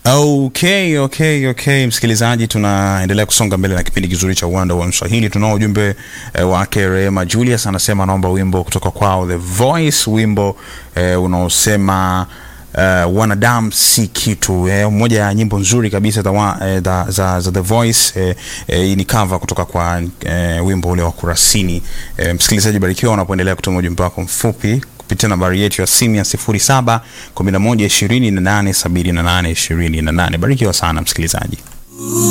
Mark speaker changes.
Speaker 1: Okay, okay, okay, msikilizaji, tunaendelea kusonga mbele na kipindi kizuri cha uwanda wa Mswahili. Tunao ujumbe eh, wake Rehema Julius anasema anaomba wimbo kutoka kwao The Voice, wimbo eh, unaosema Uh, wanadamu si kitu eh, moja ya nyimbo nzuri kabisa za, wa, eh, za, za, za The Voice eh, eh, ni cover kutoka kwa eh, wimbo ule wa Kurasini. Eh, msikilizaji, barikiwa unapoendelea kutuma ujumbe wako mfupi kupitia nambari yetu ya simu ya 07 11 28 78 28. Barikiwa sana msikilizaji.